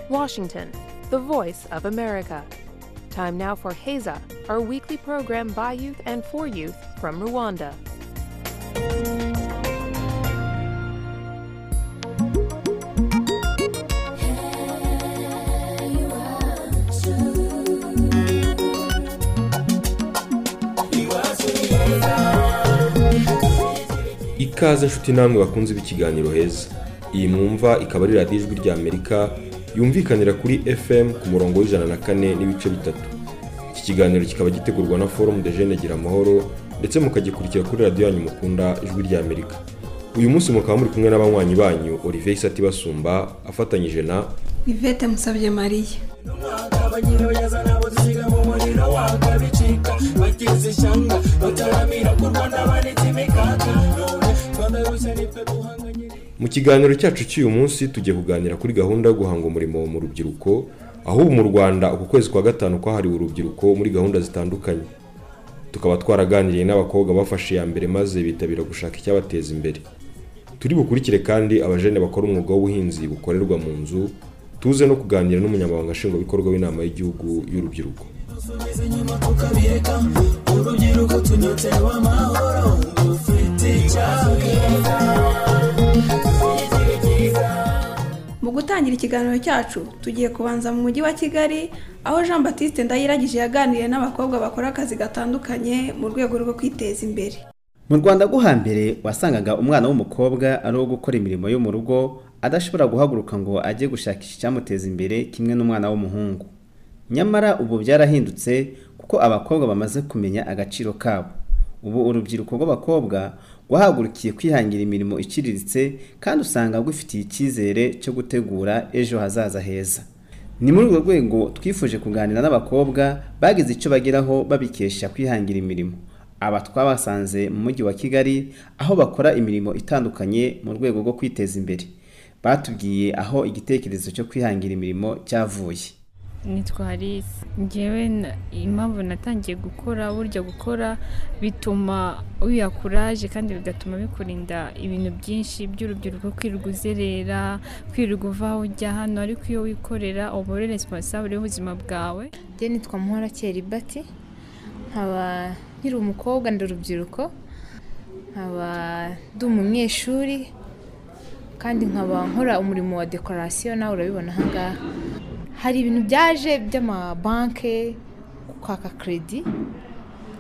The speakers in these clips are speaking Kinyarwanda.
Washington, the voice of America. Time now for Heza, our weekly program by youth and for youth from Rwanda. ikaze nshuti namwe bakunze b'ikiganiro heza iyi mwumva ikaba ari radiyo ijwi rya amerika yumvikanira kuri fm ku murongo w'ijana na kane n'ibice bitatu iki kiganiro kikaba gitegurwa na forumu de jene gira amahoro ndetse mukagikurikira kuri radiyo yanyu mukunda ijwi rya amerika uyu munsi mukaba muri kumwe n'abanywanyi banyu olivier isati basumba afatanyije na ivete musabye mariya mu kiganiro cyacu cy'uyu munsi tugiye kuganira kuri gahunda yo guhanga umurimo mu rubyiruko aho ubu mu rwanda uku kwezi kwa gatanu kwahariwe urubyiruko muri gahunda zitandukanye tukaba twaraganiriye n'abakobwa bafashe iya mbere maze bitabira gushaka icyabateza imbere turi bukurikire kandi abajene bakora umwuga w'ubuhinzi bukorerwa mu nzu tuze no kuganira n'umunyamabanga nshingwabikorwa w'inama y'igihugu y'urubyiruko mu gutangira ikiganiro cyacu tugiye kubanza mu mujyi wa kigali aho jean batiste ndayiragije yaganiriye n'abakobwa bakora akazi gatandukanye mu rwego rwo kwiteza imbere mu rwanda rwo hambere wasangaga umwana w'umukobwa ari uwo gukora imirimo yo mu rugo adashobora guhaguruka ngo ajye gushakisha icyamuteza imbere kimwe n'umwana w'umuhungu nyamara ubu byarahindutse kuko abakobwa bamaze kumenya agaciro kabo ubu urubyiruko rw'abakobwa rwahagurukiye kwihangira imirimo iciriritse kandi usanga rwifitiye icyizere cyo gutegura ejo hazaza heza ni muri urwo rwego twifuje kuganira n'abakobwa bagize icyo bageraho babikesha kwihangira imirimo aba twabasanze mu mujyi wa kigali aho bakora imirimo itandukanye mu rwego rwo kwiteza imbere batubwiye aho igitekerezo cyo kwihangira imirimo cyavuye nitwa Alice ngewe na- impamvu natangiye gukora burya gukora bituma wiha kuraje kandi bigatuma bikurinda ibintu byinshi by'urubyiruko kwirirwa uzerera kwirirwa uva aho ujya hano ariko iyo wikorera uba uri responsable y'ubuzima bwawe njye nitwa muhora keribati nkaba nkiri umukobwa ndi urubyiruko nkaba ndi umunyeshuri kandi nkaba nkora umurimo wa dekorasiyo nawe urabibona ahangaha hari ibintu byaje by'amabanke kwaka kredi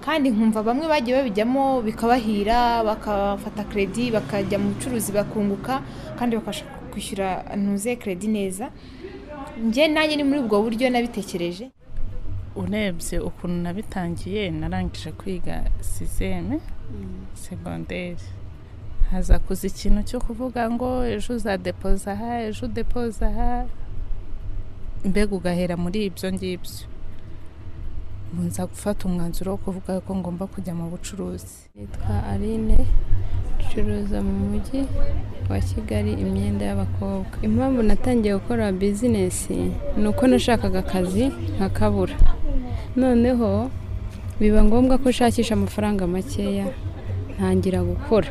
kandi nkumva bamwe bagiye babijyamo bikabahira bakafata kredi bakajya mu bucuruzi bakunguka kandi bakabasha kwishyura ntuze kredi neza njye nanjye ni muri ubwo buryo nabitekereje urebye ukuntu nabitangiye narangije kwiga siseme segonderi haza kuza ikintu cyo kuvuga ngo ejo uzadepoza aha ejo udepoza aha mbega ugahera muri ibyo ngibyo nza gufata umwanzuro wo kuvuga ko ngomba kujya mu bucuruzi nitwa aline ducuruza mu mujyi wa kigali imyenda y'abakobwa impamvu natangiye gukora bizinesi ni uko nashakaga akazi nkakabura noneho biba ngombwa ko nshakisha amafaranga makeya ntangira gukora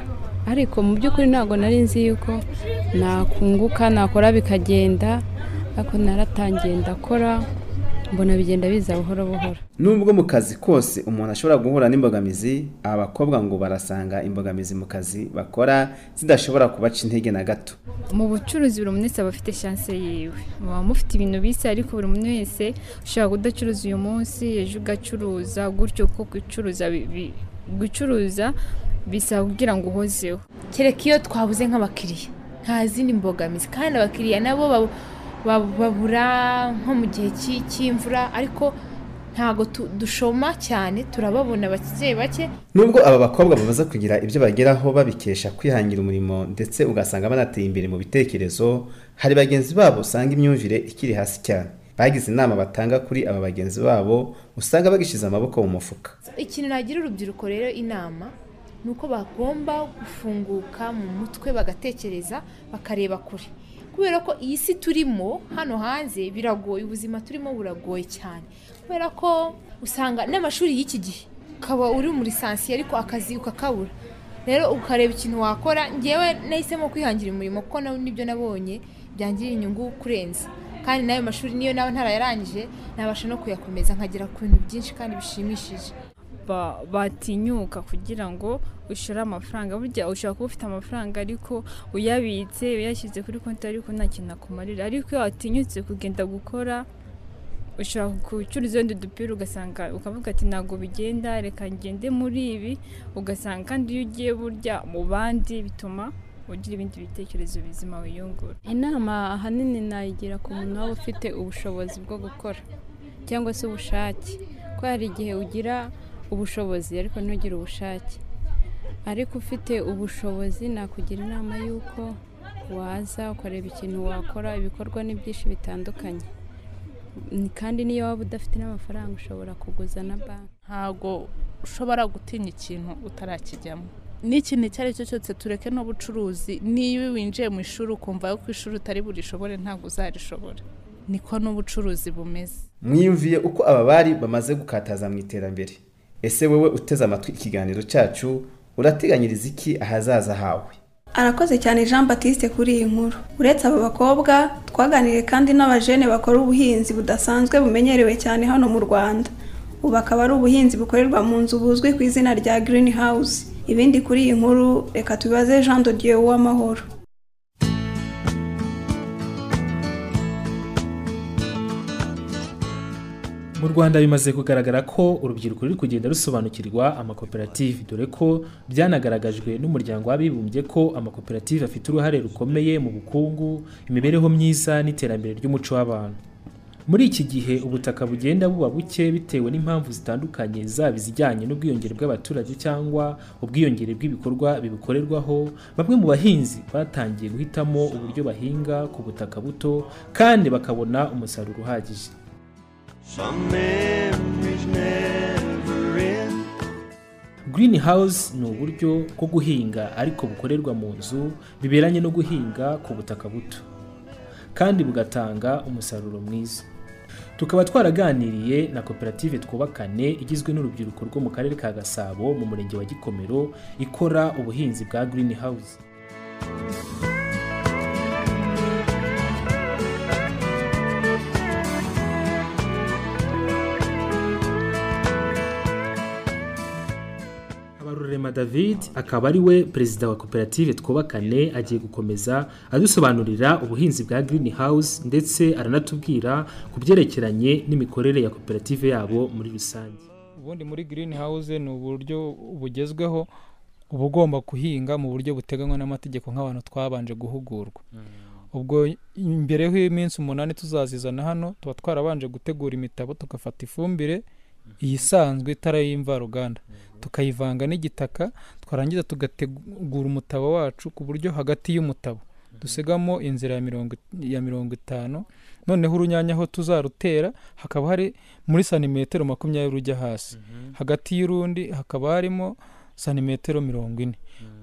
ariko mu by'ukuri ntabwo nari nzi yuko nakunguka nakora bikagenda ariko naratangiye ndakora mbona bigenda biza buhoro buhoro nubwo mu kazi kose umuntu ashobora guhura n'imbogamizi aba bakobwa ngo barasanga imbogamizi mu kazi bakora zidashobora kubaca intege na gato mu bucuruzi buri muntu wese aba afite shanse yiwe muba mufite ibintu bisa ariko buri muntu wese ushobora kudacuruza uyu munsi ejo ugacuruza gutyo kuko gucuruza bi- bi- gucuruza bisaba kugira ngo uhozeho kereka iyo twabuze nk'abakiriya nta zindi mbogamizi kandi abakiriya nabo bab- bab- babura nko mu gihe cy'i- cy'imvura ariko ntabwo tu- dushoma cyane turababona bake bake nubwo aba bakobwa bamaze kugira ibyo bageraho babikesha kwihangira umurimo ndetse ugasanga banateye imbere mu bitekerezo hari bagenzi babo usanga imyumvire ikiri hasi cyane bagize inama batanga kuri aba bagenzi babo usanga bagishyize amaboko mu mufuka ikintu nagira urubyiruko rero inama ni uko bagomba gufunguka mu mutwe bagatekereza bakareba kure kubera ko iyi si turimo hano hanze biragoye ubuzima turimo buragoye cyane kubera ko usanga n'amashuri y'iki gihe ukaba uri muri lisansiye ariko akazi ukakabura rero ukareba ikintu wakora ngewe nahisemo kwihangira umurimo kuko na- nibyo nabonye byangirira inyungu kurenza kandi n'ayo mashuri niyo naba ntarayarangije nabasha no kuyakomeza nkagera ku bintu byinshi kandi bishimishije ba- batinyuka kugira ngo ushyure amafaranga burya ushobora kuba ufite amafaranga ariko uyabitse uyashyize kuri konti ariko nta kintu akumarira ariko iyo watinyutse kugenda gukora ushobora gucuruza wenda udupira ugasanga ukavuga ati ntabwo bigenda reka ngende muri ibi ugasanga kandi iyo ugiye burya mu bandi bituma ugira ibindi bitekerezo bizima wiyungura inama ahanini nayigira ku muntu waba ufite ubushobozi bwo gukora cyangwa se ubushake ko hari igihe ugira ubushobozi ariko ntugire ubushake ariko ufite ubushobozi nakugira inama y'uko waza ukareba ikintu wakora ibikorwa ni byinshi bitandukanye Ni- kandi n'iyo waba udafite n'amafaranga ushobora kuguza na banki ntago ushobora gutinya ikintu utarakijyamo n'ikintu icyo ari cyo cyose tureke n'ubucuruzi niyo winjiye mu ishuri ukumva ko ishuri utari burishobore ntabwo uzarishobora niko n'ubucuruzi bumeze mwiyumviye uko aba bari bamaze gukataza mu iterambere ese wowe uteze amatwi ikiganiro cyacu urateganyiriza iki ahazaza hawe arakoze cyane jean batiste kuri iyi nkuru uretse aba bakobwa twaganiriye kandi n'abajene bakora ubuhinzi budasanzwe bumenyerewe cyane hano mu rwanda ubu akaba ari ubuhinzi bukorerwa mu nzu buzwi ku izina rya green house ibindi kuri iyi nkuru reka tubibaze jean de dieu uwamahoro mu rwanda bimaze kugaragara ko urubyiruko ruri kugenda rusobanukirwa amakoperative dore ko byanagaragajwe n'umuryango w'abibumbye ko amakoperative afite uruhare rukomeye mu bukungu imibereho myiza n'iterambere ry'umuco w'abantu muri iki gihe ubutaka bugenda buba buke bitewe n'impamvu zitandukanye zaba izijyanye n'ubwiyongere bw'abaturage cyangwa ubwiyongere bw'ibikorwa bibukorerwaho bamwe mu bahinzi batangiye guhitamo uburyo bahinga ku butaka buto kandi bakabona umusaruro uhagije Green House ni uburyo bwo guhinga ariko bukorerwa mu nzu biberanye no guhinga ku butaka buto kandi bugatanga umusaruro mwiza tukaba twaraganiriye na koperative twubakane igizwe n'urubyiruko rwo mu karere ka gasabo mu murenge wa gikomero ikora ubuhinzi bwa Green House Habarurema David akaba ari we perezida wa koperative twubakane agiye gukomeza adusobanurira ubuhinzi bwa Green House ndetse aranatubwira ku byerekeranye n'imikorere ya koperative yabo muri rusange. ubundi muri green house ni uburyo bugezweho uba ugomba kuhinga mu buryo buteganywa n'amategeko nk'abantu twabanje guhugurwa ubwo imbere y'iminsi umunani tuzazizana hano tuba twarabanje gutegura imitabo tugafata ifumbire iyisanzwe itari iy'imvaruganda tukayivanga n'igitaka twarangiza tugategura umutabo wacu ku buryo hagati y'umutabo dusigamo inzira ya mirongo ya mirongo itanu noneho urunyanya aho tuzarutera hakaba hari muri santimetero makumyabiri ujya hasi hagati y'urundi hakaba harimo santimetero mirongo ine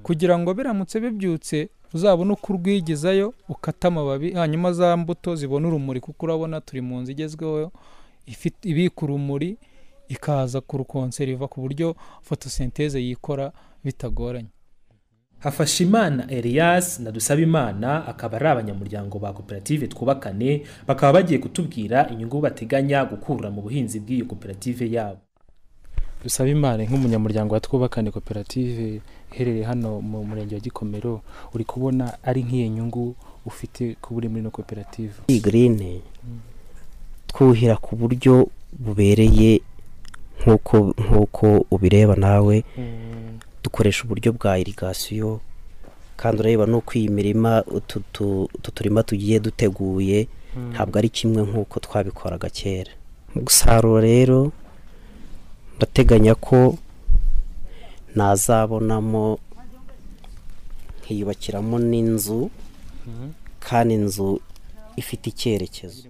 kugira ngo biramutse bibyutse uzabone uko urwigizayo ukata amababi hanyuma za mbuto zibona urumuri kuko urabona turi mu nzu igezweho ifite- ibika urumuri ikaza kurukonseriva ku buryo fotosinteze yikora bitagoranye Hafashimana Elias na Dusabimana akaba ari abanyamuryango ba koperative twubakane bakaba bagiye kutubwira inyungu bateganya gukura mu buhinzi bw'iyo koperative yabo. dusaba imana nk'umunyamuryango wa twubakane koperative iherereye hano mu murenge wa gikomero uri kubona ari nk'iyo nyungu ufite kuba uri muri ino koperative iyi girine twuhira ku buryo bubereye nk'uko nk'uko ubireba nawe dukoresha uburyo bwa irigasiyo kandi ureba n'uko iyi mirima utu tu- utu turima tugiye duteguye ntabwo ari kimwe nk'uko twabikoraga kera mu gusarura rero ndateganya ko nazabonamo nkiyubakiramo n'inzu kandi inzu ifite icyerekezo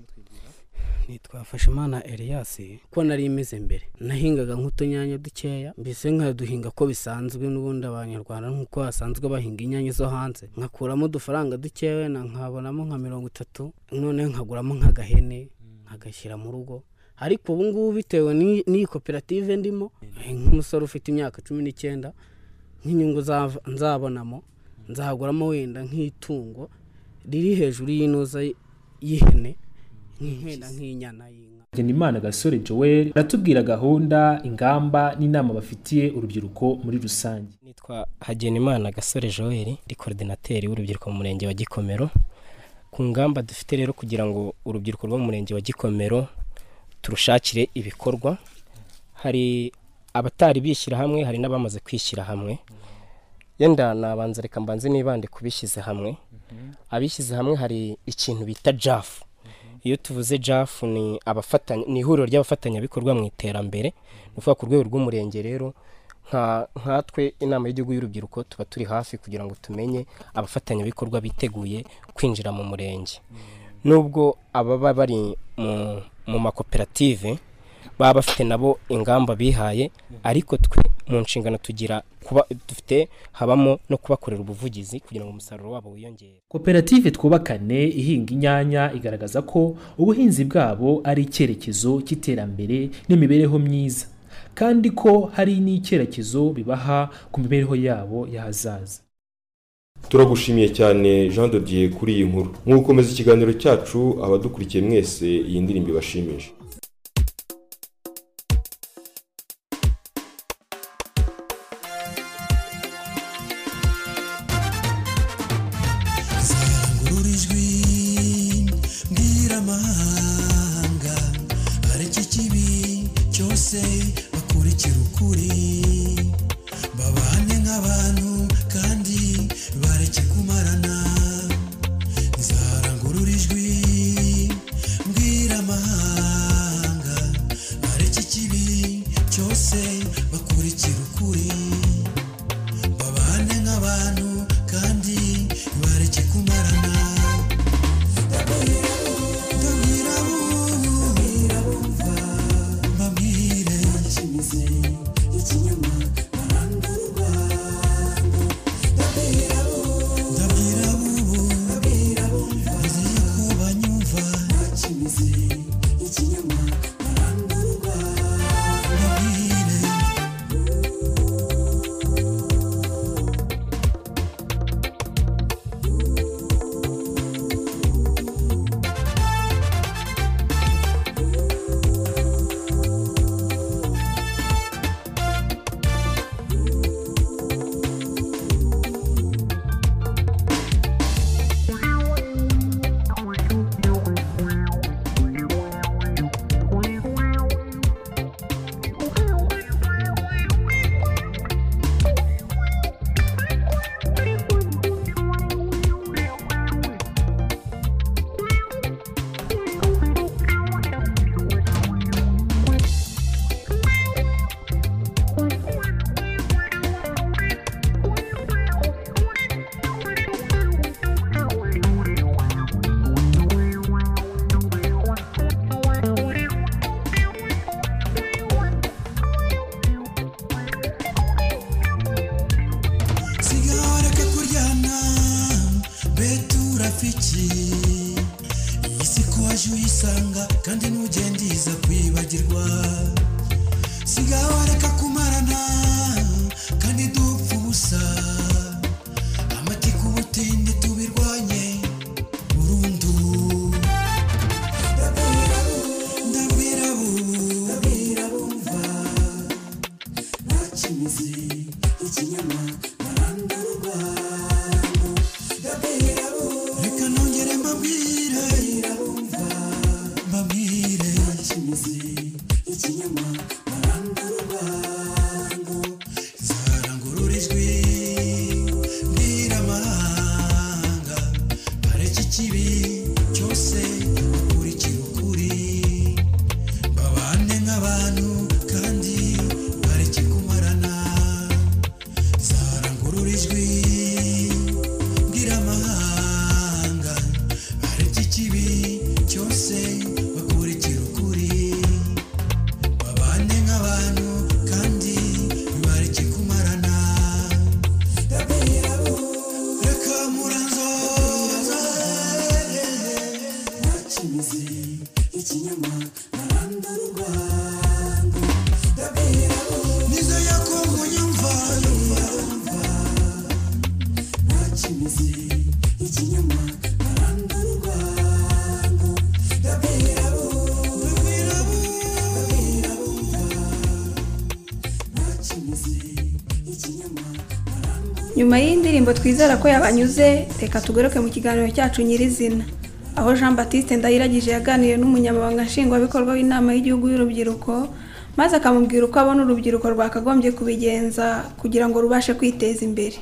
nitwafashe imana Elias ko nari imeze mbere nahingaga nk'utunyanya dukeya mbese nkaduhinga ko bisanzwe n'ubundi abanyarwanda nk'uko basanzwe bahinga inyanya zo hanze nkakuramo udufaranga dukeya na nkabonamo nka mirongo itatu noneho nkaguramo nk'agahene nkagashyira mu rugo ariko ubu ngubu bitewe n'i- n'iyi koperative ndimo nk'umusore ufite imyaka cumi n'icyenda nk'inyungu zava- nzabonamo nzahaguramo wenda nk'itungo riri hejuru y'inoza y'ihene nk'inkenda nk'inyana y'inka Hagenimana gasore joel aratubwira gahunda ingamba n'inama bafitiye urubyiruko muri rusange nitwa hagenimana gasore joel ndi korodinateri w'urubyiruko mu murenge wa gikomero ku ngamba dufite rero kugira ngo urubyiruko rwo mu murenge wa gikomero turushakire ibikorwa hari abatari bishyira hamwe hari n'abamaze kwishyira hamwe yenda nabanza reka mbanze nibande ku bishyize hamwe abishyize hamwe hari ikintu bita jafu iyo tuvuze jafu ni abafatanya ni ihuriro ry'abafatanyabikorwa mu iterambere ni ukuvuga ku rwego rw'umurenge rero nka nkatwe inama y'igihugu y'urubyiruko tuba turi hafi kugira ngo tumenye abafatanyabikorwa biteguye kwinjira mu murenge nubwo ababa bari mu makoperative baba bafite nabo ingamba bihaye ariko twe mu nshingano tugira kuba dufite habamo no kubakorera ubuvugizi kugira ngo umusaruro wabo wiyongere koperative twubakane ihinga inyanya igaragaza ko ubuhinzi bwabo ari icyerekezo cy'iterambere n'imibereho myiza kandi ko hari n'icyerekezo bibaha ku mibereho yabo y'ahazaza turagushimiye cyane jean de dieu kuri iyi nkuru mu gukomeza ikiganiro cyacu abadukurikiye mwese iyi ndirimbo ibashimisha Ikinyama aranda urwango ndabwira nyuma y'iyi ndirimbo twizera ko yabanyuze reka tugaruke mu kiganiro cyacu nyirizina aho jean batiste ndayiragije yaganiriye n'umunyamabanga nshingwabikorwa w'inama y'igihugu y'urubyiruko maze akamubwira uko abona urubyiruko rwakagombye kubigenza kugira ngo rubashe kwiteza imbere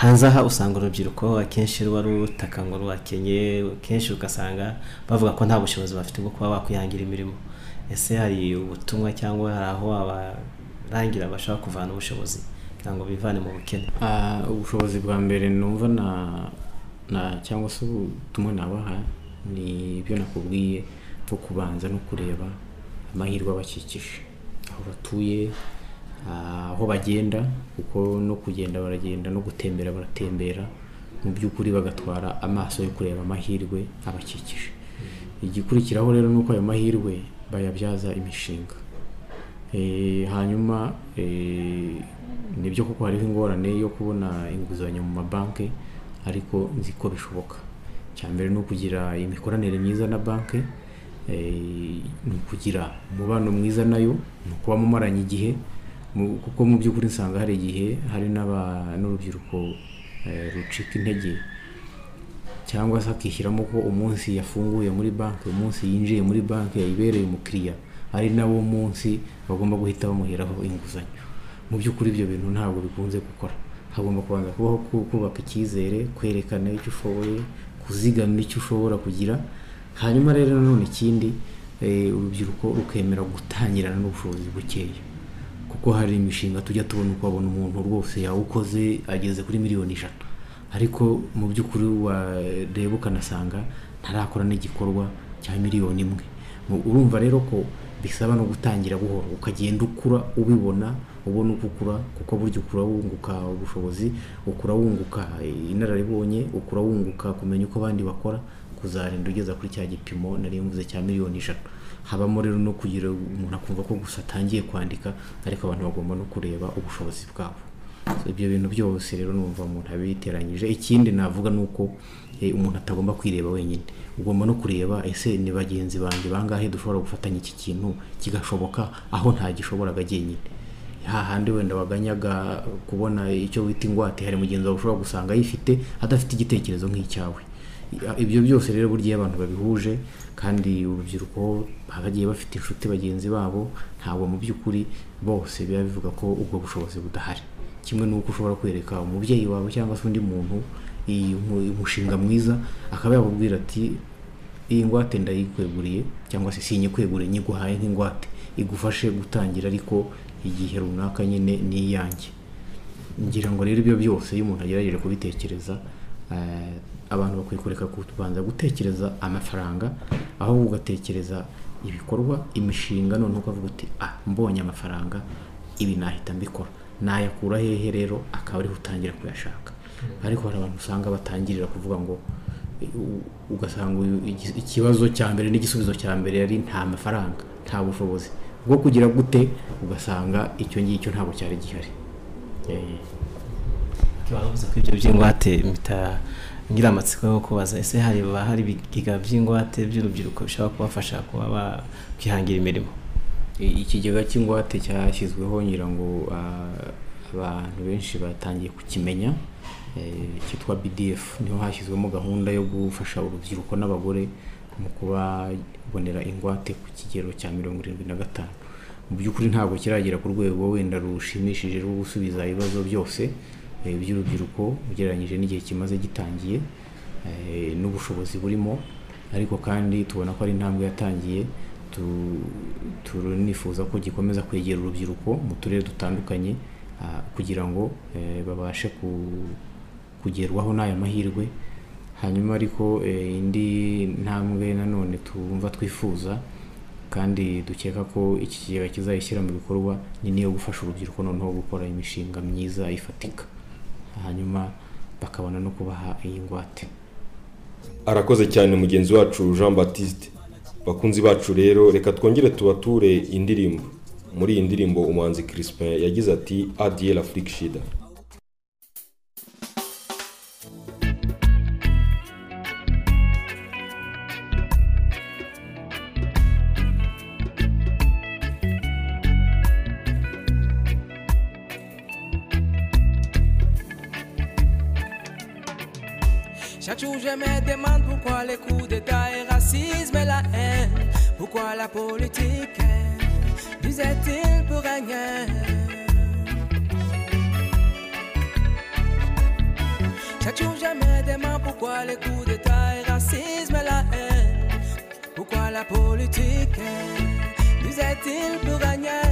hanze aha usanga urubyiruko akenshi ruba rutaka ngo rwakenye kenshi ugasanga bavuga ko nta bushobozi bafite bwo kuba bakwihangira imirimo ese hari ubutumwa cyangwa hari aho abarangira bashaka kuvana ubushobozi kugira ngo bivane mu bukene ubushobozi bwa mbere numva na na cyangwa se ubutumwa nabaha ni ibyo nakubwiye bwo kubanza no kureba amahirwe abakikije aho batuye aho bagenda kuko no kugenda baragenda no gutembera baratembera mu by'ukuri bagatwara amaso yo kureba amahirwe abakikije igikurikiraho rero ni uko ayo mahirwe bayabyaza imishinga hanyuma nibyo kuko hariho ingorane yo kubona inguzanyo mu mabanki ariko nzi ko bishoboka cya mbere ni ukugira imikoranire myiza na banki ni ukugira umubano mwiza nayo ni ukuba mumaranye igihe kuko mu by'ukuri nsanga hari igihe hari n'urubyiruko rucika intege cyangwa se akishyiramo ko umunsi yafunguye muri banki umunsi yinjiye muri banki yayibereye umukiriya ari nawo munsi bagomba guhita bamuheraho inguzanyo mu by'ukuri ibyo bintu ntabwo bikunze gukora hagomba kubanza kubaho kubaka icyizere kwerekana icyo ushoboye kuzigamira icyo ushobora kugira hanyuma rero nanone ikindi urubyiruko rukemera gutangirana n'ubushobozi bukeya kuko hari imishinga tujya tubona uko wabona umuntu rwose yawukoze ageze kuri miliyoni ijana ariko mu by'ukuri wareba ukanasanga ntarakora n'igikorwa cya miliyoni imwe urumva rero ko bisaba no gutangira buhoro ukagenda ukura ubibona ubona uko ukura kuko burya ukura wunguka ubushobozi ukura wunguka inararibonye ukura wunguka kumenya uko abandi bakora kuzarinda ugeza kuri cya gipimo nari mvuze cya miliyoni ijana habamo rero no kugira umuntu akumva ko gusa atangiye kwandika ariko abantu bagomba no kureba ubushobozi bwabo ibyo bintu byose rero numva umuntu abiteranyije ikindi navuga ni uko umuntu atagomba kwireba wenyine ugomba no kureba ese ni bagenzi banjye bangahe dushobora gufatanya iki kintu kigashoboka aho ntagishoboraga jyenyine hahandi wenda waganyaga kubona icyo wita ingwate hari mugenzi wawe ushobora gusanga ayifite adafite igitekerezo nk'icyawe ibyo byose rero burya iyo abantu babihuje kandi urubyiruko bagiye bafite inshuti bagenzi babo ntabwo mu by'ukuri bose biba bivuga ko ubwo bushobozi budahari kimwe n'uko ushobora kwereka umubyeyi wawe cyangwa se undi muntu umushinga mwiza akaba yababwira ati iyi ngwate ndayikweguriye cyangwa se sinyikweguriye nyiguhaye nk'ingwate igufashe gutangira ariko igihe runaka nyine ni iyanjye ngira ngo rero ibyo byose iyo umuntu agerageje kubitekereza abantu bakwiye kureka kubanza gutekereza amafaranga aho ugatekereza ibikorwa imishinga noneho ukavuga uti ah mbonye amafaranga ibi nahita mbikora nayakura hehe rero akaba ariho utangira kuyashaka ariko hari abantu usanga batangirira kuvuga ngo ugasanga ikibazo cya mbere n'igisubizo cya mbere yari nta mafaranga nta bushobozi bwo kugira gute ugasanga icyo ngicyo ntabwo cyari gihari bavuze ko ibyo by'ingwate ngira amatsiko yo kubaza ese hari hari ibigega by'ingwate by'urubyiruko bishobora kubafasha kuba bakwihangira imirimo ikigega cy'ingwate cyashyizweho ngira ngo abantu benshi batangiye kukimenya cyitwa bdf niho hashyizwemo gahunda yo gufasha urubyiruko n'abagore mu kubabonera ingwate ku kigero cya mirongo irindwi na gatanu mu by'ukuri ntabwo kiragera ku rwego wenda rushimishije rwo gusubiza ibibazo byose by'urubyiruko ugereranyije n'igihe kimaze gitangiye n'ubushobozi burimo ariko kandi tubona ko ari intambwe yatangiye turanifuza ko gikomeza kwegera urubyiruko mu turere dutandukanye kugira ngo babashe kugerwaho n'aya mahirwe hanyuma ariko indi ntambwe nanone twumva twifuza kandi dukeka ko iki kigega kizayishyira mu bikorwa ni niyo gufasha urubyiruko noneho gukora imishinga myiza ifatika hanyuma bakabona no kubaha iyi ngwate arakoze cyane mugenzi wacu jean batiste bakunzi bacu rero reka twongere tubature indirimbo muri iyi ndirimbo umuhanzi Crispin yagize ati adiye afurika shida Chaque jour, je me demande pourquoi les coups d'État et racisme et la haine. Pourquoi la politique est usait-il pour rien Chaque jour, je me demande pourquoi les coups d'État et racisme et la haine. Pourquoi la politique est usait-il pour rien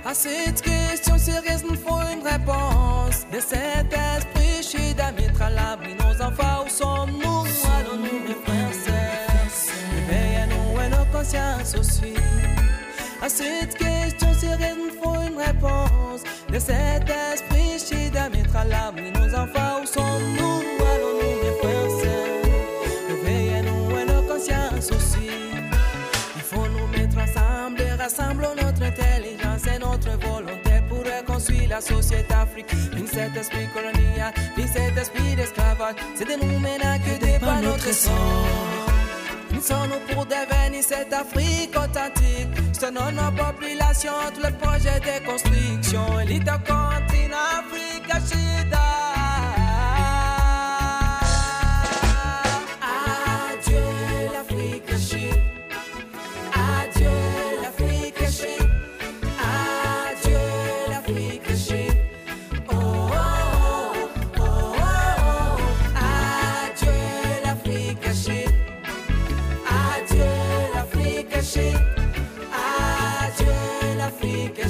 À cette question sérieuse, nous faut une réponse. De cet esprit, chez d'être à l'abri, nos enfants, où sommes-nous Allons-nous, mes frères, sœurs Réveillons-nous et nos consciences aussi. À cette question sérieuse, nous faut une réponse. De cet esprit, chez d'être à l'abri, nos enfants, où sommes-nous Allons-nous, mes frères, sœurs Réveillons-nous et nos consciences aussi. Il faut nous mettre ensemble, et rassemblons notre intelligence et notre volonté pour reconstruire la société afrique. Une cet esprit colonial, une cet esprit d'esclavage, c'est de nous maintenant que débat notre sang. Nous sommes pour devenir cette Afrique authentique. Soutenons nos populations, tous les projets de construction. L'île continent Afrique, Chida. Adieu l'Afrique, Chida. Adieu l'Afrique chérie, adieu l'Afrique chérie. Oh oh oh oh oh, adieu l'Afrique chérie, adieu l'Afrique chérie, adieu l'Afrique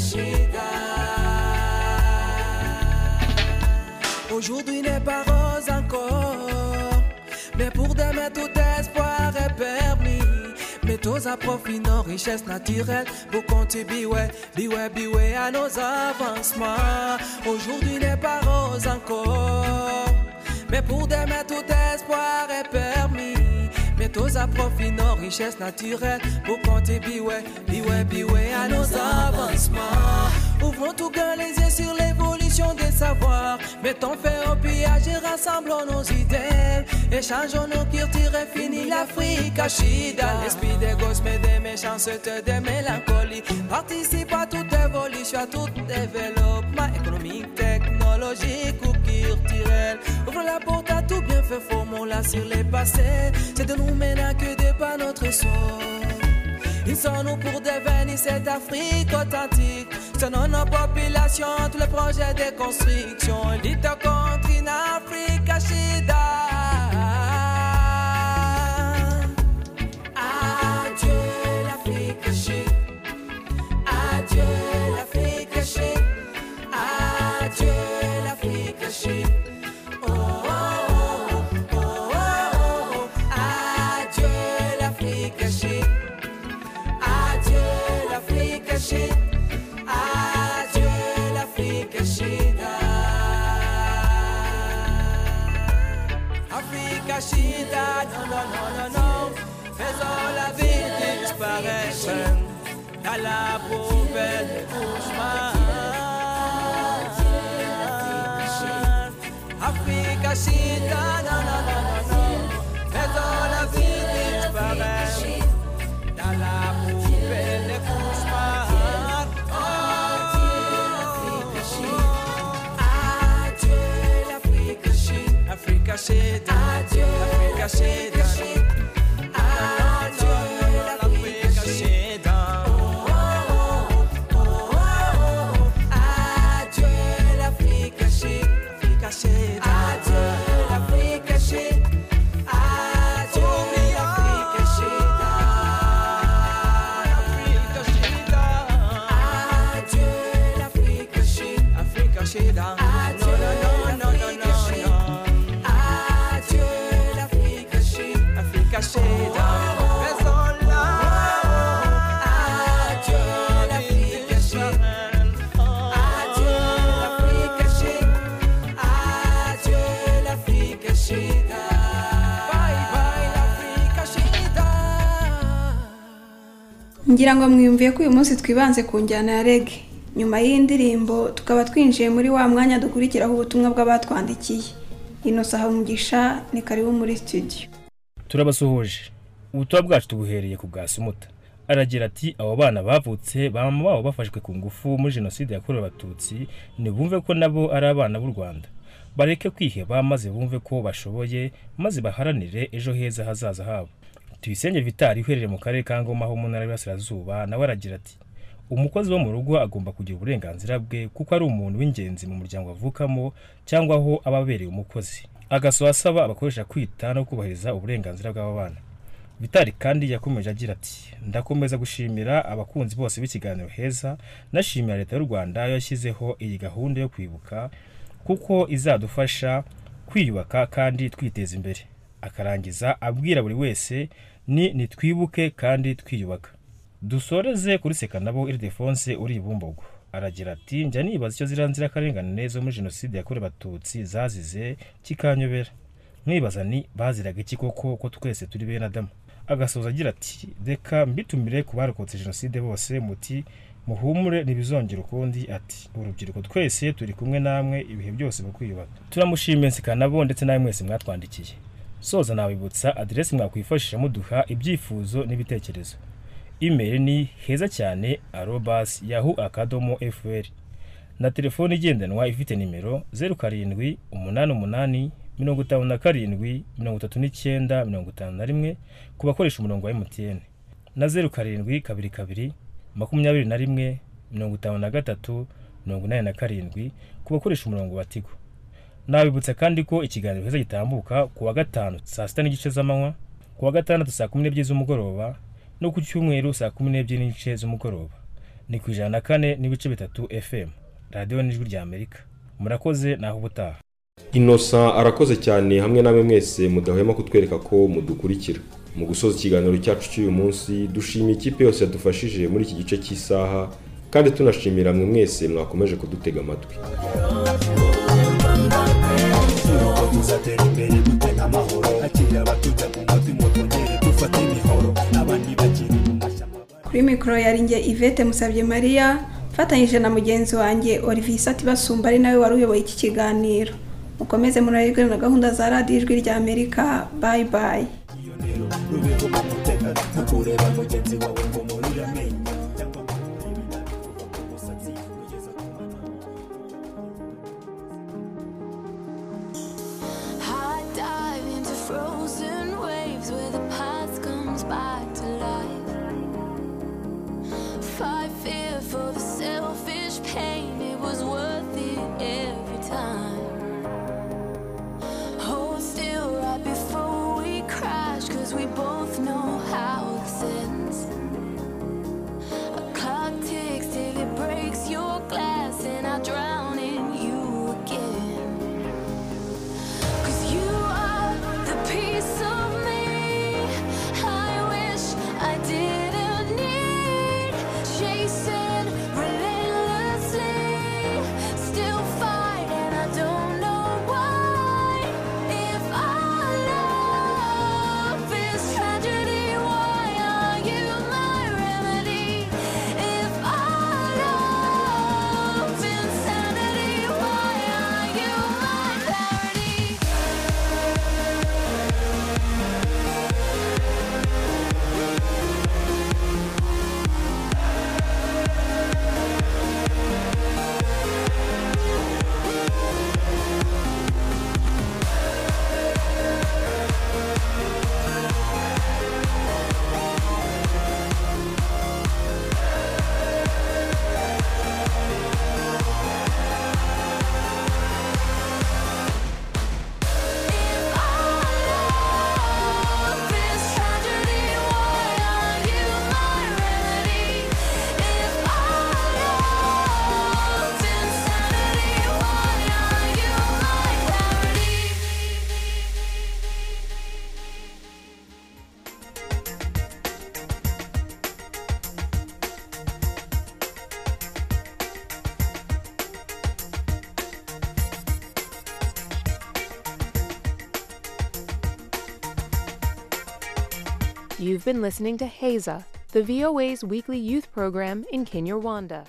chérie. Aujourd'hui n'est pas rose encore, mais pour demain tout espoir est permis. Mettons à profit nos richesses naturelles pour contribuer, biwe, biwe à nos avancements. Aujourd'hui n'est pas rose encore, mais pour demain tout espoir est permis. Mettons à profit nos richesses naturelles pour contribuer, biwe, biwe à nos avancements. Ouvrons tout grand les yeux sur l'évolution des savoirs. Mettons fin au pillage et rassemblons nos idées. Échangeons nos cultures et finis l'Afrique à Chida. L'esprit des gosses, mais des méchancetés, des mélancolies. Participe à toute évolution, à tout développement économique, technologique ou culturel. Ouvre la porte à tout bienfait, formons-la sur les passés. C'est de nous maintenant que débat notre sort. Ils sont nous pour devenir cette Afrique authentique. Selon nos populations, tous les projets de construction. L'île contre une Afrique Chida. Adieu l'Afrique Chida. Adieu l'Afrique Chida. Adieu l'Afrique Chida. Oh, oh, oh, oh, oh, oh. Adieu l'Afrique Chida. Adieu l'Afrique chérie, adieu l'Afrique chérie. Afrique chérie, non, non, non, non, non, faisons la vie disparaître dans la poubelle des cauchemars. Afrique chérie, non, non, non, non, non, faisons la vie disparaître. Dans la poubelle des cauchemars. Oh, adieu l'Afrique chérie, Africa chérie, adieu l'Afrique chérie, adieu l'Afrique chérie. Oh, oh, oh, oh, oh, adieu l'Afrique chérie, Africa chérie, adieu l'Afrique chérie, adieu l'Afrique Adieu l'Afrique chérie, Afrique chérie. Non, non, non, non, non, non, non. Adieu l'Afrique chérie, Afrique chérie. Faisons la. Adieu l'Afrique chérie. Adieu l'Afrique chérie. Adieu l'Afrique chérie. Bye bye l'Afrique chérie. ngira ngo mwiyumviye ko uyu munsi twibanze ku njyana ya rege nyuma y'indirimbo tukaba twinjiye muri wa mwanya dukurikiraho ubutumwa bw'abatwandikiye inosa hamugisha ni karibu muri studio turabasuhuje ubutumwa bwacu tubuhereye ku bwa sumuta aragira ati abo bana bavutse bama babo bafashwe ku ngufu muri jenoside yakorewe abatutsi ntibumve ko nabo ari abana b'u rwanda bareke kwiheba maze bumve ko bashoboye maze baharanire ejo heza hazaza habo tuyisenge vitari uherereye mu karere ka ngoma ho mu ntara y'Iburasirazuba nawe aragira ati umukozi wo mu rugo agomba kugira uburenganzira bwe kuko ari umuntu w'ingenzi mu muryango avukamo cyangwa aho aba abereye umukozi agasaba asaba abakoresha kwita no kubahiriza uburenganzira bw'aba bana vitari kandi yakomeje agira ati ndakomeza gushimira abakunzi bose b'ikiganiro heza nashimira leta y'u rwanda yashyizeho iyi gahunda yo kwibuka kuko izadufasha kwiyubaka kandi twiteza imbere akarangiza abwira buri wese ni nitwibuke kandi twiyubaka dusoreze kuri seka nabo iridefonse uri ibumbogo aragira ati njya nibaza icyo ziriya nzirakarengane zo muri jenoside yakorewe abatutsi zazize kikanyobera mwibaza ni baziraga iki koko ko twese turi bene adamu agasoza agira ati reka mbitumire ku barokotse jenoside bose muti muhumure ntibizongere ukundi ati urubyiruko twese turi kumwe namwe ibihe byose mu kwiyubaka turamushimiye nabo ndetse nawe mwese mwatwandikiye soza nabibutsa aderesi mwakwifashisha muduha ibyifuzo n'ibitekerezo imeri ni heza cyane arobas yahu akadomo fr na telefone igendanwa ifite nimero zeru karindwi umunani umunani mirongo itanu na karindwi mirongo itatu n'icyenda mirongo itanu na rimwe ku bakoresha umurongo wa mtn na zeru karindwi kabiri kabiri makumyabiri na rimwe mirongo itanu na gatatu mirongo inani na karindwi ku bakoresha umurongo wa tigo nabibutsa kandi ko ikiganiro heza gitambuka ku wa gatanu saa sita n'igice z'amanywa ku wa gatandatu saa kumi n'ebyiri z'umugoroba no ku cyumweru saa kumi n'ebyiri n'igice z'umugoroba ni ku ijana na kane n'ibice bitatu fm radiyo n'ijwi rya amerika murakoze naho ubutaha inosa arakoze cyane hamwe namwe mwese mudahwema kutwereka ko mudukurikira mu gusoza ikiganiro cyacu cy'uyu munsi dushimiye ikipe yose yadufashije muri iki gice cy'isaha kandi tunashimira mwe mwese mwakomeje kudutega amatwi tuzatera imbere dute nk'amahoro akira abatujya mu mutima twongere dufate imihoro n'abandi bakiri mu mashyamba kuri mikoro yari nge ivete musabye mariya mfatanyije na mugenzi wanjye olivier isati basumba ari nawe wari uyoboye iki kiganiro mukomeze muraribwe na gahunda za radiyo ijwi rya amerika bayi bayi rubeho mu mutekano ntukureba mugenzi wawe ngo murire amenyo cyangwa ngo murire inabi kuva ku musatsi kugeza ku mano I dive into frozen waves where the past comes back to life. Fight fear for the selfish pain, it was worth it every time. Hold still right before we crash, cause we both know how this ends. A clock ticks till it breaks your glass, and I drown in you again. Cause you are the piece of me I wish I didn't need Chasing relentlessly Still fight and I don't know why If our love is tragedy Why are you my remedy? If our love insanity Why are you my parody? You've been listening to HAZA, the VOA's weekly youth program in Kinyarwanda.